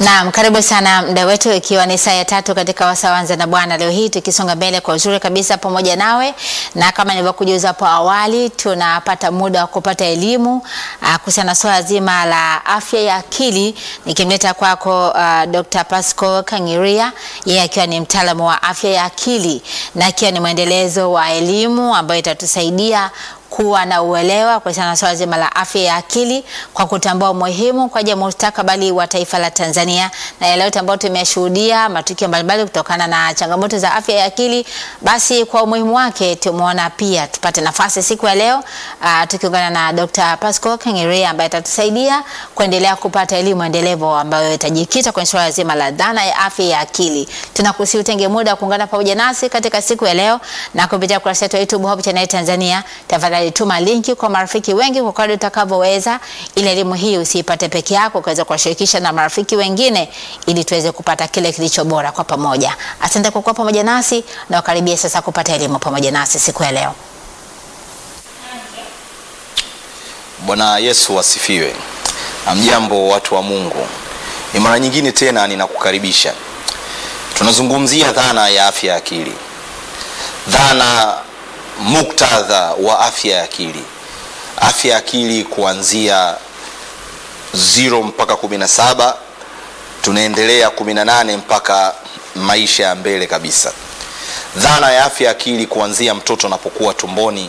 Naam, karibu sana mda wetu, ikiwa ni saa ya tatu katika Wasawanza na Bwana. Leo hii tukisonga mbele kwa uzuri kabisa pamoja nawe, na kama nilivyokujuza hapo awali, tunapata muda wa kupata elimu uh, kuhusiana na swala zima la afya ya akili, nikimleta kwako uh, Dr. Pascal Kangiria, yeye akiwa ni mtaalamu wa afya ya akili na akiwa ni mwendelezo wa elimu ambayo itatusaidia kuwa na uelewa kuhusiana na swala zima la afya ya akili kwa kutambua umuhimu kwa ajili ya mustakabali wa taifa la Tanzania na yale yote ambayo tumeshuhudia matukio mbalimbali kutokana na changamoto za afya ya akili. Basi kwa umuhimu wake tumeona pia tupate nafasi siku ya leo uh, tukiungana na Dr. Pascal Kangiria ambaye atatusaidia kuendelea kupata elimu endelevu ambayo itajikita kwenye swala zima la dhana ya afya ya akili. Tunakusihi utenge muda wa kuungana pamoja nasi katika siku ya leo na kupitia kurasa yetu ya YouTube Hope Channel Tanzania. Tafadhali tuma linki kwa marafiki wengi kwa kadri utakavyoweza, ili elimu hii usiipate peke yako, ukaweza kuwashirikisha na marafiki wengine, ili tuweze kupata kile kilicho bora kwa pamoja. Asante kwa kuwa pamoja nasi na ukaribia sasa kupata elimu pamoja nasi siku ya leo. Bwana Yesu asifiwe. Amjambo watu wa Mungu, ni mara nyingine tena ninakukaribisha. Tunazungumzia dhana ya afya ya akili, dhana muktadha wa afya ya akili, afya ya akili kuanzia zero mpaka kumi na saba tunaendelea kumi na nane mpaka maisha ya mbele kabisa. Dhana ya afya ya akili kuanzia mtoto anapokuwa tumboni,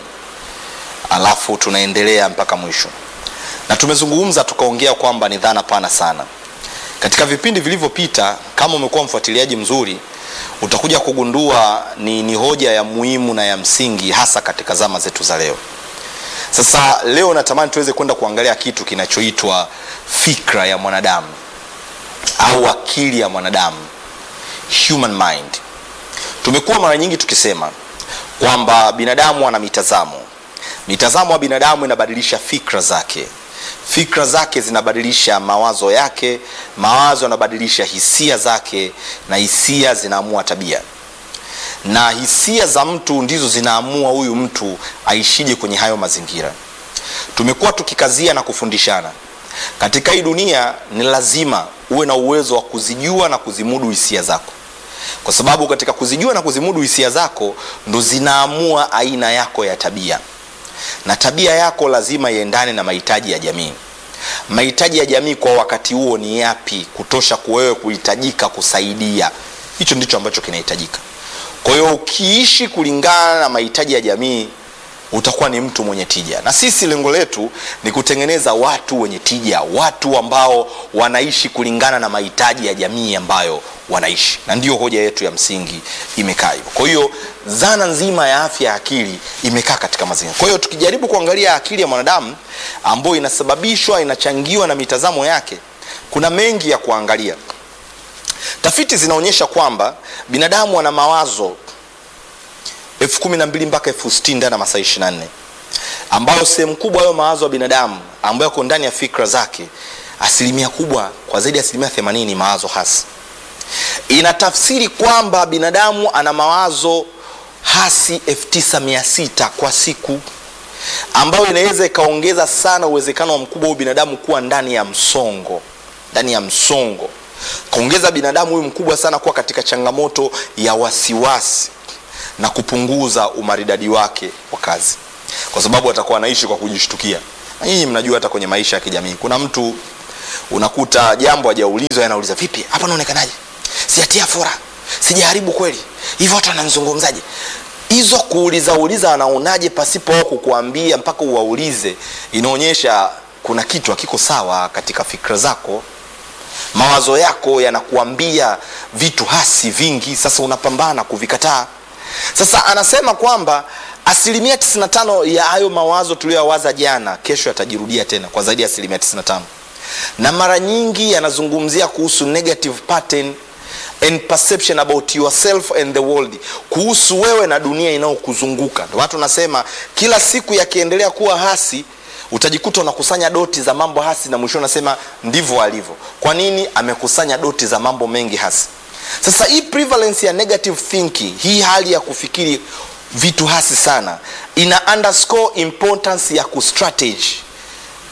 alafu tunaendelea mpaka mwisho, na tumezungumza tukaongea kwamba ni dhana pana sana. Katika vipindi vilivyopita, kama umekuwa mfuatiliaji mzuri utakuja kugundua ni, ni hoja ya muhimu na ya msingi hasa katika zama zetu za leo. Sasa leo natamani tuweze kwenda kuangalia kitu kinachoitwa fikra ya mwanadamu au akili ya mwanadamu, human mind. Tumekuwa mara nyingi tukisema kwamba binadamu ana mitazamo. Mitazamo ya binadamu inabadilisha fikra zake fikra zake zinabadilisha mawazo yake, mawazo yanabadilisha hisia zake, na hisia zinaamua tabia, na hisia za mtu ndizo zinaamua huyu mtu aishije kwenye hayo mazingira. Tumekuwa tukikazia na kufundishana katika hii dunia, ni lazima uwe na uwezo wa kuzijua na kuzimudu hisia zako, kwa sababu katika kuzijua na kuzimudu hisia zako ndo zinaamua aina yako ya tabia na tabia yako lazima iendane na mahitaji ya jamii. Mahitaji ya jamii kwa wakati huo ni yapi, kutosha kuwewe kuhitajika kusaidia? Hicho ndicho ambacho kinahitajika. Kwa hiyo ukiishi kulingana na mahitaji ya jamii utakuwa ni mtu mwenye tija, na sisi lengo letu ni kutengeneza watu wenye tija, watu ambao wanaishi kulingana na mahitaji ya jamii ambayo wanaishi, na ndiyo hoja yetu ya msingi imekaa hivyo. Kwa hiyo dhana nzima ya afya ya akili imekaa katika mazingira. Kwa hiyo tukijaribu kuangalia akili ya mwanadamu ambayo inasababishwa, inachangiwa na mitazamo yake, kuna mengi ya kuangalia. Tafiti zinaonyesha kwamba binadamu ana mawazo elfu kumi na mbili mpaka elfu sitini ndani ya masaa ishirini na nne ambayo sehemu kubwa hayo mawazo ya binadamu ambayo yako ndani ya fikra zake, asilimia kubwa kwa zaidi ya asilimia themanini ni mawazo hasi. Inatafsiri kwamba binadamu ana mawazo hasi elfu tisa mia sita kwa siku, ambayo inaweza ikaongeza sana uwezekano wa mkubwa huyu binadamu kuwa ndani ya msongo, ndani ya msongo, kaongeza binadamu huyu mkubwa sana kuwa katika changamoto ya wasiwasi na kupunguza umaridadi wake wa kazi, kwa sababu atakuwa anaishi kwa kujishtukia. Na nyinyi mnajua hata kwenye maisha ya kijamii kuna mtu unakuta jambo hajaulizwa, anauliza vipi, hapa naonekanaje? Sijatia fora, sijaharibu kweli, hivyo watu wananizungumzaje? Hizo kuuliza uliza anaonaje pasipo wao kukuambia mpaka uwaulize, inaonyesha kuna kitu hakiko sawa katika fikra zako. Mawazo yako yanakuambia vitu hasi vingi, sasa unapambana kuvikataa. Sasa anasema kwamba asilimia 95 ya hayo mawazo tuliyowaza jana, kesho yatajirudia tena kwa zaidi ya asilimia 95, na mara nyingi yanazungumzia kuhusu negative pattern and perception about yourself and the world, kuhusu wewe na dunia inayokuzunguka. Ndio watu nasema kila siku yakiendelea kuwa hasi utajikuta unakusanya doti za mambo hasi, na mwisho unasema ndivyo alivyo. Kwa nini? Amekusanya doti za mambo mengi hasi. Sasa hii prevalence ya negative thinking, hii hali ya kufikiri vitu hasi sana, ina underscore importance ya kustrategy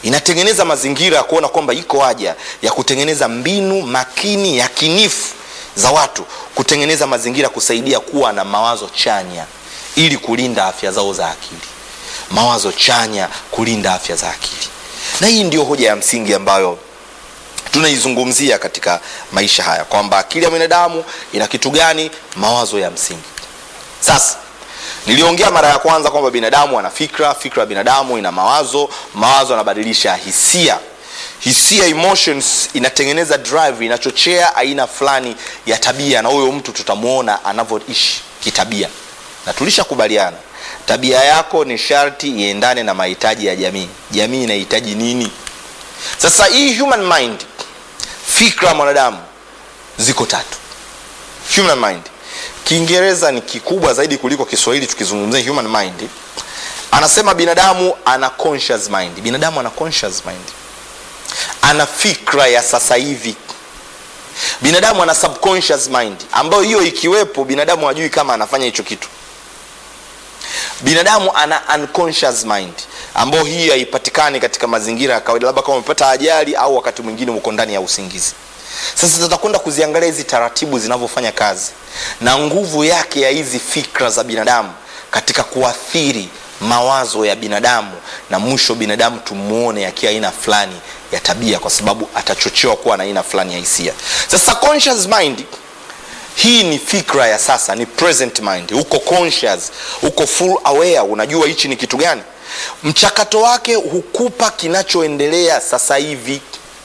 inatengeneza mazingira ya kuona kwamba iko haja ya kutengeneza mbinu makini yakinifu za watu kutengeneza mazingira kusaidia kuwa na mawazo chanya ili kulinda afya zao za akili mawazo chanya kulinda afya za akili na hii ndio hoja ya msingi ambayo tunaizungumzia katika maisha haya kwamba akili ya mwanadamu ina kitu gani mawazo ya msingi sasa niliongea mara ya kwanza kwamba binadamu ana fikra fikra ya binadamu ina mawazo mawazo yanabadilisha hisia hisia emotions inatengeneza drive inachochea aina fulani ya tabia na huyo mtu tutamwona anavyoishi kitabia na tulishakubaliana tabia yako ni sharti iendane na mahitaji ya jamii jamii inahitaji nini sasa hii human mind fikra ya mwanadamu ziko tatu human mind kiingereza ni kikubwa zaidi kuliko kiswahili tukizungumzia human mind anasema binadamu ana conscious mind binadamu ana conscious mind ana fikra ya sasa hivi binadamu ana subconscious mind ambayo hiyo ikiwepo binadamu hajui kama anafanya hicho kitu binadamu ana unconscious mind ambayo hii haipatikani katika mazingira ya kawaida labda kama umepata ajali au wakati mwingine uko ndani ya usingizi sasa tutakwenda kuziangalia hizi taratibu zinavyofanya kazi na nguvu yake ya hizi fikra za binadamu katika kuathiri mawazo ya binadamu na mwisho binadamu tumuone akiwa aina fulani ya tabia kwa sababu atachochewa kuwa na aina fulani ya hisia sasa conscious mind hii ni fikra ya sasa ni present mind uko conscious uko full aware unajua hichi ni kitu gani mchakato wake hukupa kinachoendelea sasa hivi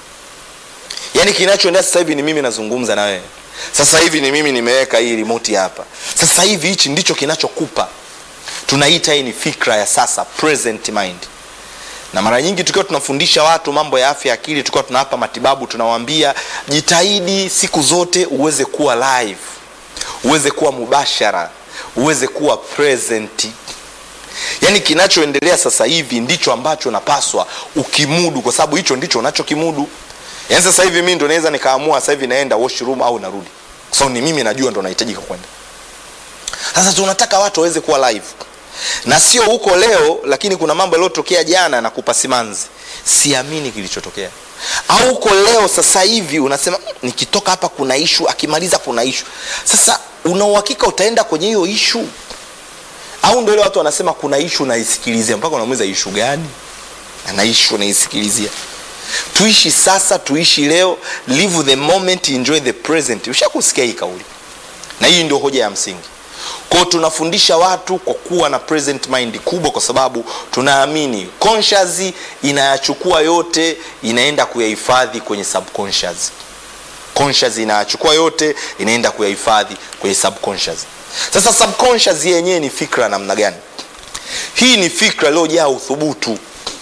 yaani kinachoendelea sasa hivi ni mimi nazungumza na wewe sasa hivi ni mimi nimeweka hii remote hapa sasa hivi hichi ndicho kinachokupa tunaita hii ni fikra ya sasa present mind na mara nyingi tukiwa tunafundisha watu mambo ya afya ya akili tukiwa tunawapa matibabu tunawaambia jitahidi siku zote uweze kuwa live uweze kuwa mubashara uweze kuwa present yaani kinachoendelea sasa hivi ndicho ambacho napaswa ukimudu kwa sababu hicho ndicho unachokimudu yaani sasa hivi mi ndo naweza nikaamua sasa hivi naenda washroom au narudi kwa sababu ni mimi najua ndo nahitajika kwenda sasa tunataka watu waweze kuwa live na sio huko leo lakini kuna mambo yaliyotokea jana na kupa simanzi siamini kilichotokea au huko leo sasa hivi unasema "Mm, nikitoka hapa kuna ishu akimaliza kuna ishu sasa una uhakika utaenda kwenye hiyo ishu au ndo ile watu wanasema kuna ishu naisikilizia mpaka unamuuliza ishu gani ana ishu naisikilizia tuishi sasa tuishi leo live the moment enjoy the present ushakusikia hii kauli na hii ndio hoja ya msingi kwao tunafundisha watu kwa kuwa na present mind kubwa kwa sababu tunaamini conscious inayachukua yote inaenda kuyahifadhi kwenye subconscious conscious inayachukua yote inaenda kuyahifadhi kwenye subconscious sasa subconscious yenyewe ni fikra namna gani hii ni fikra iliyojaa uthubutu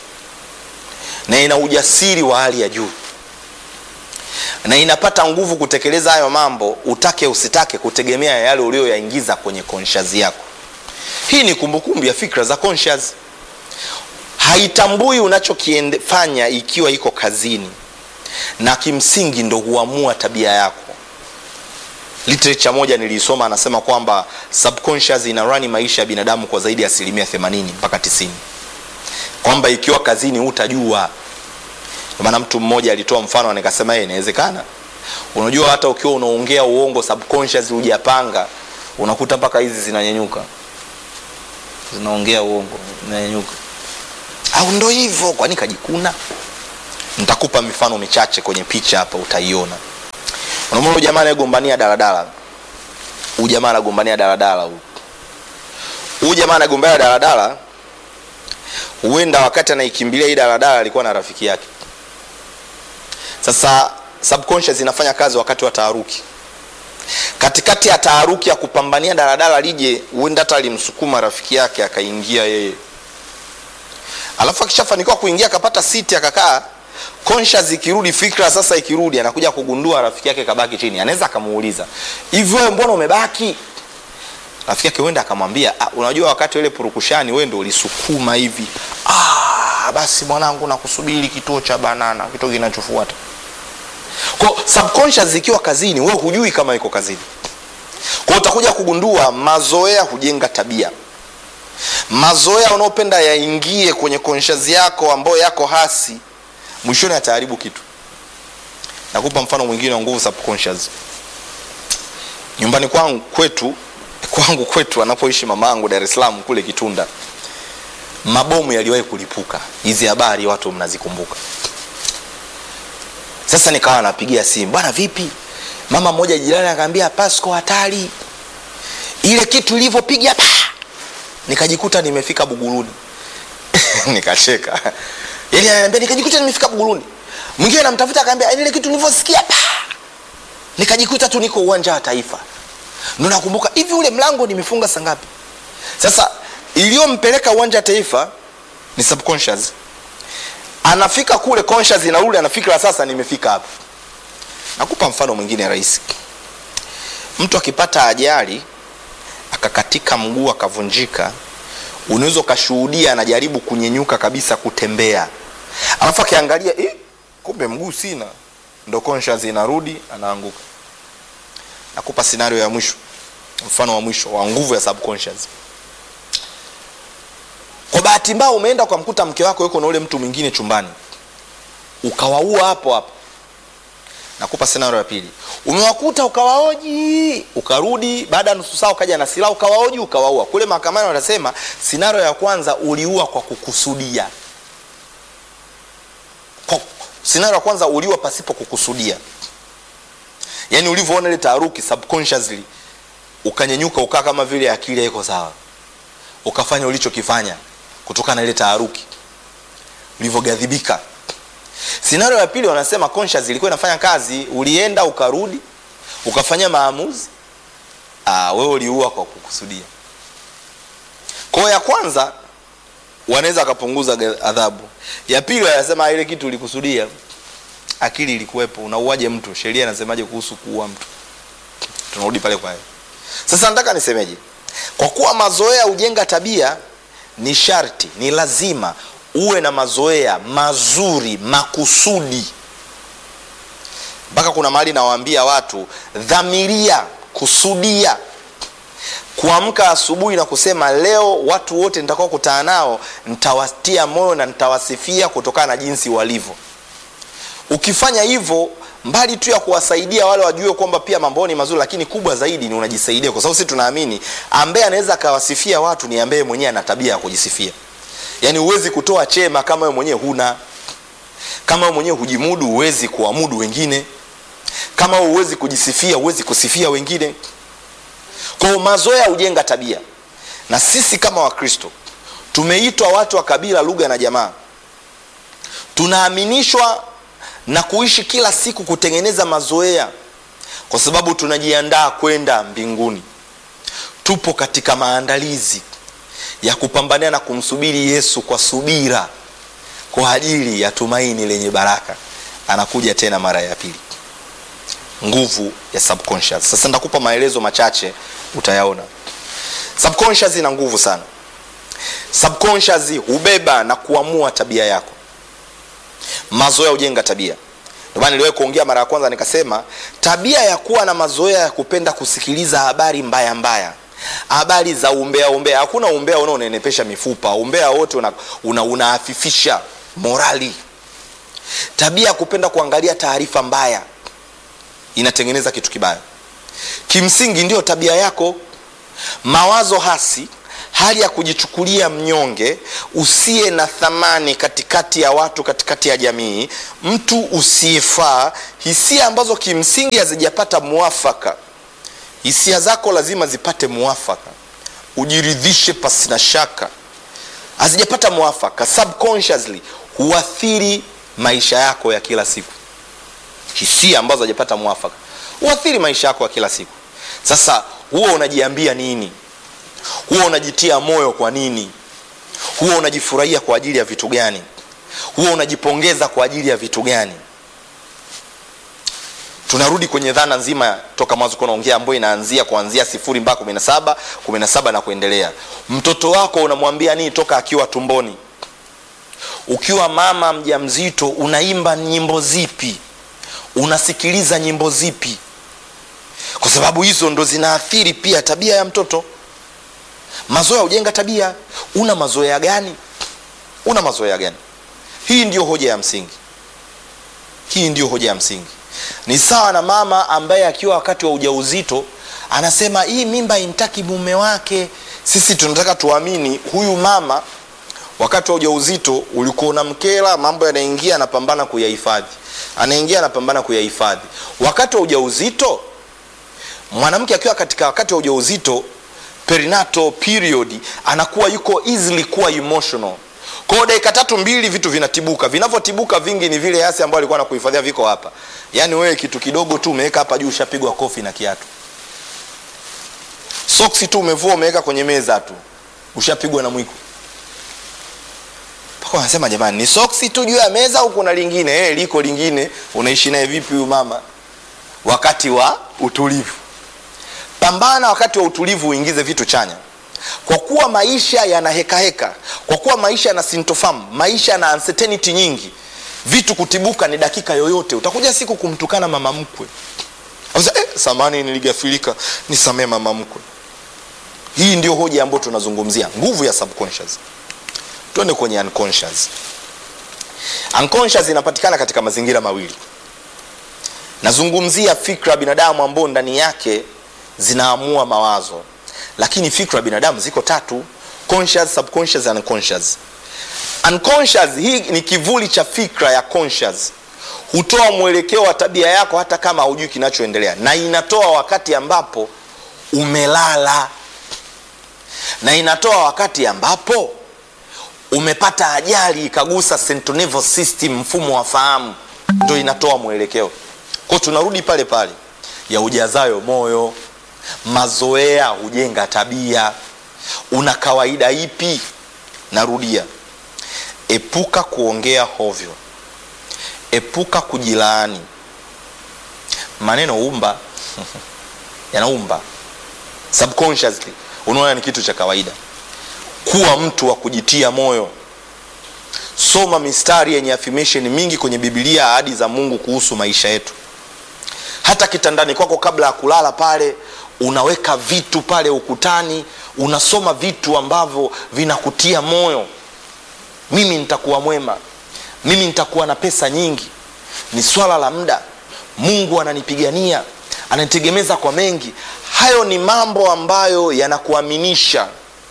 na ina ujasiri wa hali ya juu na inapata nguvu kutekeleza hayo mambo utake usitake kutegemea yale ulioyaingiza kwenye conscious yako hii ni kumbukumbu ya fikra za conscious haitambui unachokifanya ikiwa iko kazini na kimsingi ndo huamua tabia yako literature moja niliisoma anasema kwamba subconscious inarani maisha ya binadamu kwa zaidi ya asilimia 80 mpaka 90 kwamba ikiwa kazini hutajua Ndio maana mtu mmoja alitoa mfano nikasema yeye inawezekana unajua hata ukiwa unaongea uongo subconscious hujapanga unakuta mpaka hizi zinanyanyuka zinaongea uongo zinanyanyuka au ndo hivyo kwani kajikuna nitakupa mifano michache kwenye picha hapa utaiona unamwona huyu jamaa anayegombania daladala huyu jamaa anagombania daladala huyu huyu jamaa anagombania daladala huenda wakati anaikimbilia hii daladala alikuwa na rafiki yake sasa subconscious inafanya kazi wakati wa taharuki katikati ya taharuki ya kupambania daladala lije huenda hata alimsukuma rafiki yake akaingia yeye alafu akishafanikiwa kuingia akapata siti akakaa conscious ikirudi fikra sasa ikirudi anakuja kugundua rafiki yake kabaki chini anaweza akamuuliza hivyo wewe mbona umebaki rafiki yake huenda akamwambia ah, unajua wakati ile purukushani wewe ndo ulisukuma hivi ah, basi mwanangu nakusubiri kituo cha banana kituo kinachofuata kwa subconscious ikiwa kazini wewe hujui kama iko kazini kwa utakuja kugundua mazoea hujenga tabia mazoea unaopenda yaingie kwenye conscious yako ambayo yako hasi mwishoni ataharibu kitu nakupa mfano mwingine wa nguvu subconscious nyumbani kwangu kwetu kwangu kwetu anapoishi mamangu dar es salaam kule kitunda mabomu yaliwahi kulipuka hizi habari watu mnazikumbuka sasa nikawa napigia simu bwana vipi mama mmoja jirani akaambia pasco hatari ile kitu ilivyopiga pa nikajikuta nimefika buguruni nikacheka yani ananiambia nikajikuta nimefika buguruni mwingine namtafuta akaambia ile kitu nilivyosikia pa nikajikuta tu niko uwanja wa taifa ndo nakumbuka hivi ule mlango nimefunga saa ngapi sasa iliyompeleka uwanja wa taifa ni subconscious anafika kule conscious inarudi anafikira sasa nimefika hapa nakupa mfano mwingine rahisi mtu akipata ajali akakatika mguu akavunjika unaweza ukashuhudia anajaribu kunyenyuka kabisa kutembea alafu akiangalia eh, kumbe mguu sina ndo conscious inarudi anaanguka nakupa scenario ya mwisho mfano wa mwisho wa nguvu ya subconscious kwa bahati mbaya umeenda ukamkuta mke wako yuko na ule mtu mwingine chumbani ukawaua hapo hapo nakupa scenario ya pili umewakuta ukawaoji ukarudi baada ya nusu saa ukaja na silaha ukawaoji ukawaua kule mahakamani wanasema scenario ya kwanza uliua kwa kukusudia kwa, scenario ya kwanza uliua pasipo kukusudia yaani ulivyoona ile taharuki subconsciously ukanyenyuka ukaa kama vile akili haiko sawa ukafanya ulichokifanya kutokana na ile taharuki ulivyogadhibika scenario ya pili wanasema conscious ilikuwa inafanya kazi ulienda ukarudi ukafanya maamuzi ah, wewe uliua kwa kukusudia kwao ya kwanza wanaweza akapunguza adhabu ya pili wanasema ile kitu ulikusudia akili ilikuwepo unauaje mtu sheria inasemaje kuhusu kuua mtu tunarudi pale kwa sasa nataka nisemeje kwa kuwa mazoea hujenga tabia ni sharti ni lazima uwe na mazoea mazuri makusudi mpaka kuna mahali nawaambia watu dhamiria kusudia kuamka asubuhi na kusema leo watu wote nitakao kutana nao nitawatia moyo na nitawasifia kutokana na jinsi walivyo ukifanya hivyo mbali tu ya kuwasaidia wale wajue kwamba pia mambo ni mazuri lakini kubwa zaidi ni unajisaidia kwa sababu sisi tunaamini ambaye anaweza akawasifia watu ni ambaye mwenyewe ana tabia ya kujisifia yaani huwezi kutoa chema kama wewe mwenyewe huna kama wewe mwenyewe hujimudu huwezi kuamudu wengine kama huwezi kujisifia huwezi kusifia wengine kwao mazoea hujenga tabia na sisi kama wakristo tumeitwa watu wa kabila lugha na jamaa tunaaminishwa na kuishi kila siku kutengeneza mazoea kwa sababu tunajiandaa kwenda mbinguni tupo katika maandalizi ya kupambania na kumsubiri yesu kwa subira kwa ajili ya tumaini lenye baraka anakuja tena mara ya pili nguvu ya subconscious sasa nitakupa maelezo machache utayaona subconscious ina nguvu sana subconscious hubeba na kuamua tabia yako mazoea hujenga tabia ndomana niliwahi kuongea mara ya kwanza nikasema tabia ya kuwa na mazoea ya kupenda kusikiliza habari mbaya mbaya habari za umbea umbea hakuna umbea unaonenepesha mifupa umbea wote unaafifisha una, una morali tabia ya kupenda kuangalia taarifa mbaya inatengeneza kitu kibaya kimsingi ndiyo tabia yako mawazo hasi hali ya kujichukulia mnyonge usiye na thamani katikati ya watu katikati ya jamii mtu usiyefaa hisia ambazo kimsingi hazijapata mwafaka hisia zako lazima zipate mwafaka ujiridhishe pasina shaka hazijapata mwafaka subconsciously huathiri maisha yako ya kila siku hisia ambazo hazijapata mwafaka huathiri maisha yako ya kila siku sasa huwa unajiambia nini huwa unajitia moyo kwa nini huwa unajifurahia kwa ajili ya vitu gani huwa unajipongeza kwa ajili ya vitu gani tunarudi kwenye dhana nzima toka mwanzo kunaongea ambayo inaanzia kuanzia sifuri mpaka kumi na saba kumi na saba na kuendelea mtoto wako unamwambia nini toka akiwa tumboni ukiwa mama mja mzito unaimba nyimbo zipi unasikiliza nyimbo zipi kwa sababu hizo ndo zinaathiri pia tabia ya mtoto mazoea hujenga tabia una mazoea gani una mazoea gani hii ndiyo hoja ya msingi hii ndio hoja ya msingi ni sawa na mama ambaye akiwa wakati wa ujauzito anasema hii mimba imtaki mume wake sisi tunataka tuamini huyu mama wakati wa ujauzito ulikuwa unamkera mambo yanaingia anapambana kuyahifadhi anaingia anapambana kuyahifadhi wakati wa ujauzito mwanamke akiwa katika wakati wa ujauzito perinatal period anakuwa yuko easily kuwa emotional kwao dakika tatu mbili vitu vinatibuka vinavyotibuka vingi ni vile yasi ambayo alikuwa nakuhifadhia viko hapa yaani wewe kitu kidogo tu umeweka hapa juu ushapigwa kofi na kiatu soksi tu umevua umeweka kwenye meza tu ushapigwa na mwiko mpaka wanasema jamani ni soksi tu juu ya meza au kuna lingine eh, liko lingine unaishi naye vipi huyu mama wakati wa utulivu pambana wakati wa utulivu uingize vitu chanya kwa kuwa maisha yana hekaheka kwa kuwa maisha yana sintofamu maisha yana uncertainty nyingi vitu kutibuka ni dakika yoyote utakuja siku kumtukana mama mkwe Sasa, eh, samani niligafilika nisamee mama mkwe hii ndio hoja ambayo tunazungumzia nguvu ya subconscious twende kwenye unconscious unconscious inapatikana katika mazingira mawili nazungumzia fikra ya binadamu ambao ndani yake zinaamua mawazo lakini fikra ya binadamu ziko tatu conscious subconscious and unconscious unconscious hii ni kivuli cha fikra ya conscious hutoa mwelekeo wa tabia yako hata kama haujui kinachoendelea na inatoa wakati ambapo umelala na inatoa wakati ambapo umepata ajali ikagusa central nervous system mfumo wa fahamu ndo inatoa mwelekeo kwao tunarudi pale pale ya ujazayo moyo mazoea hujenga tabia una kawaida ipi narudia epuka kuongea hovyo epuka kujilaani maneno umba yanaumba subconsciously unaona ni kitu cha kawaida kuwa mtu wa kujitia moyo soma mistari yenye affirmation mingi kwenye bibilia ahadi za mungu kuhusu maisha yetu hata kitandani kwako kabla ya kulala pale unaweka vitu pale ukutani unasoma vitu ambavyo vinakutia moyo mimi nitakuwa mwema mimi nitakuwa na pesa nyingi ni swala la muda mungu ananipigania ananitegemeza kwa mengi hayo ni mambo ambayo yanakuaminisha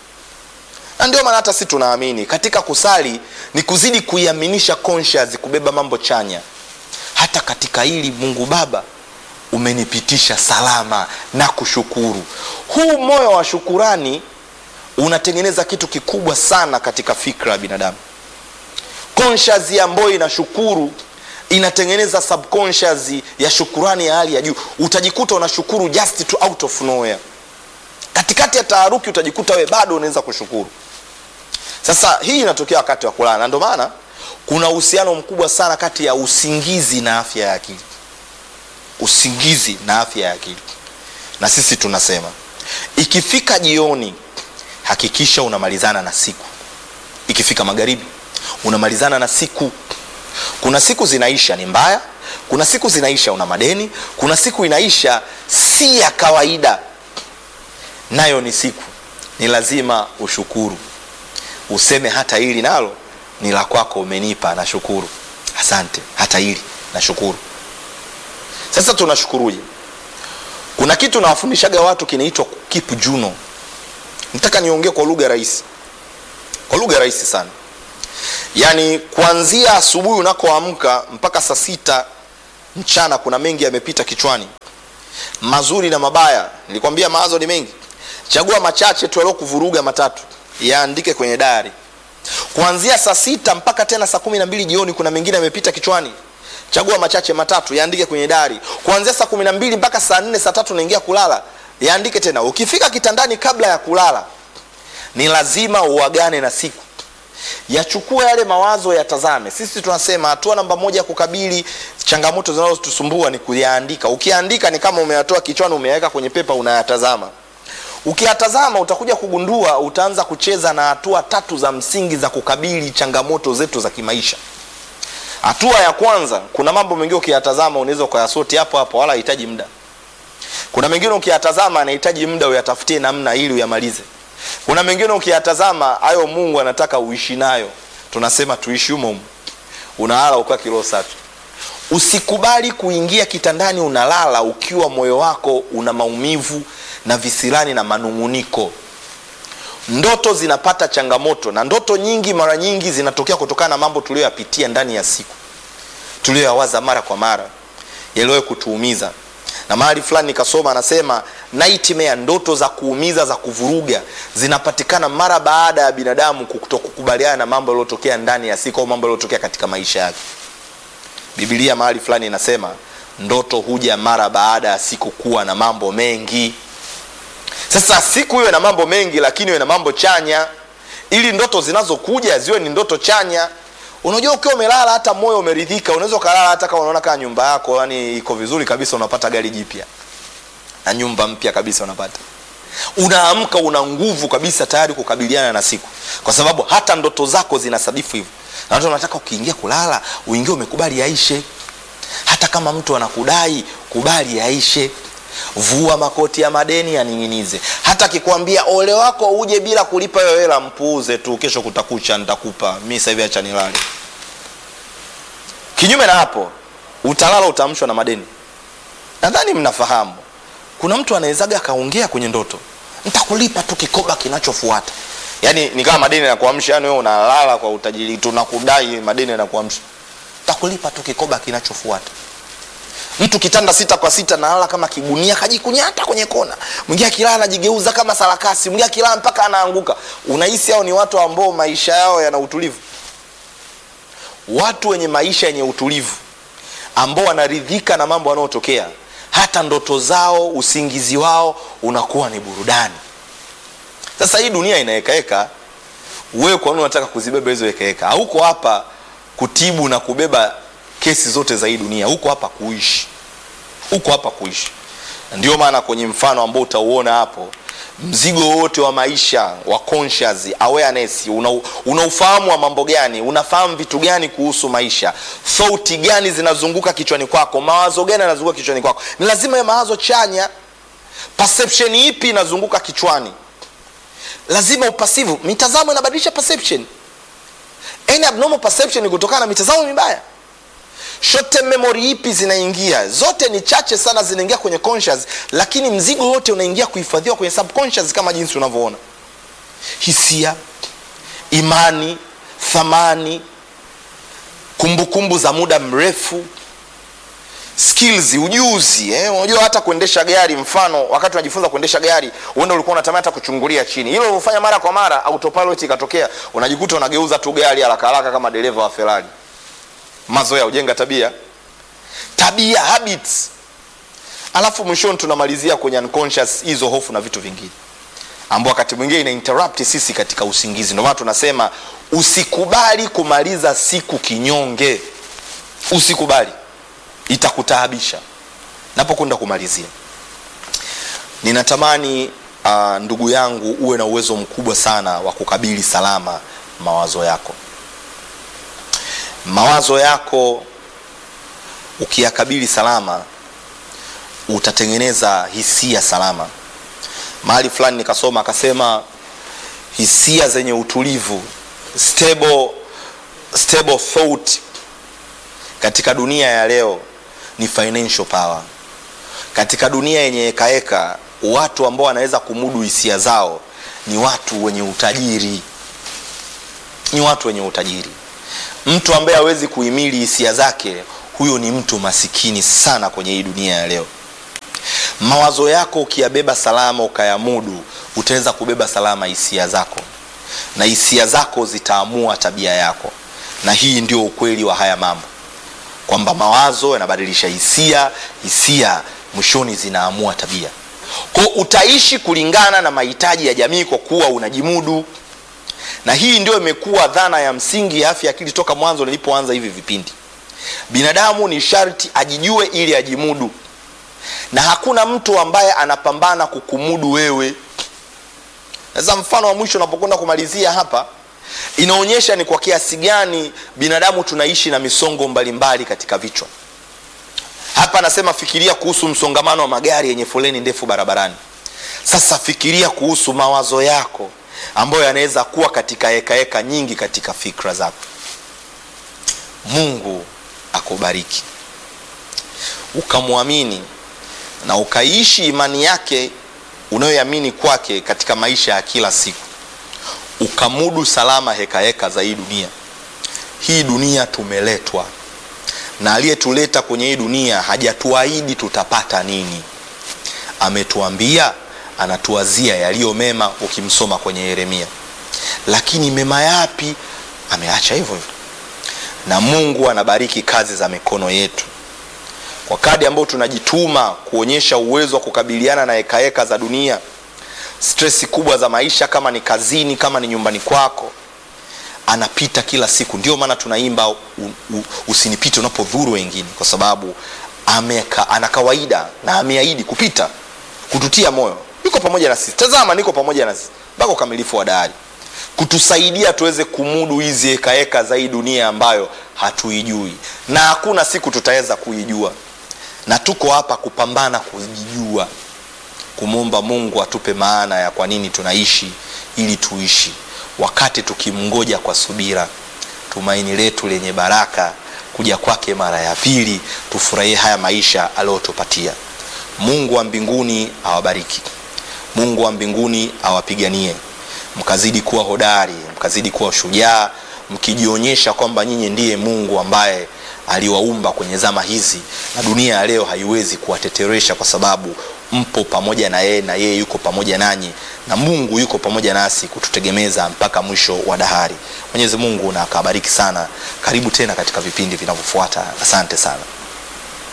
na ndio maana hata si tunaamini katika kusali ni kuzidi kuiaminisha conscious kubeba mambo chanya hata katika hili mungu baba umenipitisha salama na kushukuru huu moyo wa shukurani unatengeneza kitu kikubwa sana katika fikra ya binadamu conscious ambayo inashukuru inatengeneza subconscious ya shukurani ya hali ya juu utajikuta unashukuru just to out of nowhere katikati ya taharuki utajikuta we bado unaweza kushukuru sasa hii inatokea wakati wa kulala na ndio maana kuna uhusiano mkubwa sana kati ya usingizi na afya ya akili usingizi na afya ya akili na sisi tunasema ikifika jioni hakikisha unamalizana na siku ikifika magharibi unamalizana na siku kuna siku zinaisha ni mbaya kuna siku zinaisha una madeni kuna siku inaisha si ya kawaida nayo ni siku ni lazima ushukuru useme hata hili nalo ni la kwako umenipa nashukuru asante hata hili nashukuru sasa tunashukuruje kuna kitu nawafundishaga watu kinaitwa keep juno nataka niongee kwa lugha rahisi kwa lugha rahisi sana yaani kuanzia asubuhi unakoamka mpaka saa sita mchana kuna mengi yamepita kichwani mazuri na mabaya nilikwambia mawazo ni mengi chagua machache tu yaliokuvuruga matatu yaandike kwenye dayari kuanzia saa sita mpaka tena saa kumi na mbili jioni kuna mengine yamepita kichwani chagua machache matatu yaandike kwenye dari kuanzia saa kumi na mbili mpaka saa nne saa tatu unaingia kulala yaandike tena ukifika kitandani kabla ya kulala ni lazima uagane na siku yachukue yale mawazo yatazame sisi tunasema hatua namba moja ya kukabili changamoto zinazotusumbua ni kuyaandika ukiandika ni kama umeyatoa kichwani umeyaweka kwenye pepa unayatazama ukiyatazama utakuja kugundua utaanza kucheza na hatua tatu za msingi za kukabili changamoto zetu za kimaisha hatua ya kwanza kuna mambo mengine ukiyatazama unaweza ukayasoti hapo hapo wala hahitaji muda kuna mengine ukiyatazama anahitaji muda uyatafutie namna ili uyamalize kuna mengine ukiyatazama hayo mungu anataka uishi nayo tunasema tuishi humo humo unalala ukiwa kilo safi usikubali kuingia kitandani unalala ukiwa moyo wako una maumivu na visirani na manung'uniko ndoto zinapata changamoto na ndoto nyingi mara nyingi zinatokea kutokana na mambo tuliyoyapitia ndani ya siku tuliyoyawaza mara kwa mara yaliwahi kutuumiza na mahali fulani nikasoma anasema nightmare ndoto za kuumiza za kuvuruga zinapatikana mara baada ya binadamu kutokukubaliana na mambo yaliyotokea ndani ya siku au mambo yaliyotokea katika maisha yake bibilia mahali fulani inasema ndoto huja mara baada ya siku kuwa na mambo mengi sasa siku iwe na mambo mengi lakini iwe na mambo chanya ili ndoto zinazokuja ziwe ni ndoto chanya unajua ukiwa umelala hata moyo umeridhika unaweza ukalala hata kama unaona kama nyumba yako yani iko vizuri kabisa unapata gari jipya na nyumba mpya kabisa unapata unaamka una nguvu kabisa tayari kukabiliana na siku kwa sababu hata ndoto zako zinasadifu hivyo na watu wanataka ukiingia kulala uingie umekubali yaishe hata kama mtu anakudai kubali yaishe vua makoti ya madeni yaning'inize hata akikwambia ole wako uje bila kulipa hiyo hela mpuuze tu kesho kutakucha nitakupa mi sahivi acha nilale kinyume na hapo utalala utaamshwa na madeni nadhani mnafahamu kuna mtu anawezaga akaongea kwenye ndoto ntakulipa tu kikoba kinachofuata yaani ni kama madeni yanakuamsha yani wewe unalala kwa utajiri tunakudai madeni yanakuamsha takulipa tu kikoba kinachofuata mtu kitanda sita kwa sita nalala kama kigunia kajikunyata kwenye kona mwingine akilala anajigeuza kama sarakasi mwingine akilala mpaka anaanguka unahisi hao ni watu ambao maisha yao yana utulivu watu wenye maisha yenye utulivu ambao wanaridhika na mambo yanayotokea hata ndoto zao usingizi wao unakuwa ni burudani sasa hii dunia inaekaeka wewe kwa nini unataka kuzibeba hizo ekaeka hauko hapa kutibu na kubeba kesi zote za hii dunia huko hapa kuishi huko hapa kuishi ndio maana kwenye mfano ambao utauona hapo mzigo wote wa maisha wa conscious awareness una, una ufahamu wa mambo gani unafahamu vitu gani kuhusu maisha thought gani zinazunguka kichwani kwako mawazo gani yanazunguka kichwani kwako ni lazima ya mawazo chanya perception ipi inazunguka kichwani lazima upasivu mitazamo inabadilisha perception any abnormal perception ni kutokana na mitazamo mibaya short term memory ipi zinaingia zote ni chache sana zinaingia kwenye conscious lakini mzigo wote unaingia kuhifadhiwa kwenye subconscious kama jinsi unavyoona hisia imani thamani kumbukumbu kumbu za muda mrefu skills ujuzi eh? unajua hata kuendesha gari mfano wakati unajifunza kuendesha gari uenda ulikuwa unatamani hata kuchungulia chini hilo ulivyofanya mara kwa mara autopilot ikatokea unajikuta unageuza tu gari haraka haraka kama dereva wa ferrari mazoea ujenga tabia tabia habits alafu mwishoni tunamalizia kwenye unconscious hizo hofu na vitu vingine ambao wakati mwingine ina interrupt sisi katika usingizi ndio maana tunasema usikubali kumaliza siku kinyonge usikubali itakutaabisha napokwenda kumalizia ninatamani uh, ndugu yangu uwe na uwezo mkubwa sana wa kukabili salama mawazo yako mawazo yako ukiyakabili salama utatengeneza hisia salama mahali fulani nikasoma akasema hisia zenye utulivu stable, stable thought katika dunia ya leo ni financial power katika dunia yenye hekaheka watu ambao wanaweza kumudu hisia zao ni watu wenye utajiri ni watu wenye utajiri mtu ambaye hawezi kuhimili hisia zake huyo ni mtu masikini sana kwenye hii dunia ya leo mawazo yako ukiyabeba salama ukayamudu utaweza kubeba salama hisia zako na hisia zako zitaamua tabia yako na hii ndio ukweli wa haya mambo kwamba mawazo yanabadilisha hisia hisia mwishoni zinaamua tabia kwao utaishi kulingana na mahitaji ya jamii kwa kuwa unajimudu na hii ndio imekuwa dhana ya msingi ya afya akili toka mwanzo nilipoanza hivi vipindi binadamu ni sharti ajijue ili ajimudu na hakuna mtu ambaye anapambana kukumudu wewe sasa mfano wa mwisho unapokwenda kumalizia hapa inaonyesha ni kwa kiasi gani binadamu tunaishi na misongo mbalimbali mbali katika vichwa hapa anasema fikiria kuhusu msongamano wa magari yenye foleni ndefu barabarani sasa fikiria kuhusu mawazo yako ambayo yanaweza kuwa katika hekaheka nyingi katika fikra zako mungu akubariki ukamwamini na ukaishi imani yake unayoamini kwake katika maisha ya kila siku ukamudu salama hekaheka heka za hii dunia hii dunia tumeletwa na aliyetuleta kwenye hii dunia hajatuahidi tutapata nini ametuambia anatuwazia yaliyo mema ukimsoma kwenye yeremia lakini mema yapi ameacha hivyo hivyo na mungu anabariki kazi za mikono yetu kwa kadi ambayo tunajituma kuonyesha uwezo wa kukabiliana na hekaheka za dunia stresi kubwa za maisha kama ni kazini kama ni nyumbani kwako anapita kila siku ndio maana tunaimba u, u, usinipite unapodhuru wengine kwa sababu ameka, ana kawaida na ameahidi kupita kututia moyo yuko pamoja na sisi tazama niko pamoja na sisi mpaka ukamilifu wa dahari kutusaidia tuweze kumudu hizi hekaheka za hii dunia ambayo hatuijui na hakuna siku tutaweza kuijua na tuko hapa kupambana kujijua kumwomba mungu atupe maana ya kwa nini tunaishi ili tuishi wakati tukimngoja kwa subira tumaini letu lenye baraka kuja kwake mara ya pili tufurahie haya maisha aliyotupatia mungu wa mbinguni awabariki mungu wa mbinguni awapiganie mkazidi kuwa hodari mkazidi kuwa shujaa mkijionyesha kwamba nyinyi ndiye mungu ambaye aliwaumba kwenye zama hizi na dunia ya leo haiwezi kuwateteresha kwa sababu mpo pamoja na yeye na yeye yuko pamoja nanyi na mungu yuko pamoja nasi kututegemeza mpaka mwisho wa dahari mwenyezi mungu na akabariki sana karibu tena katika vipindi vinavyofuata asante sana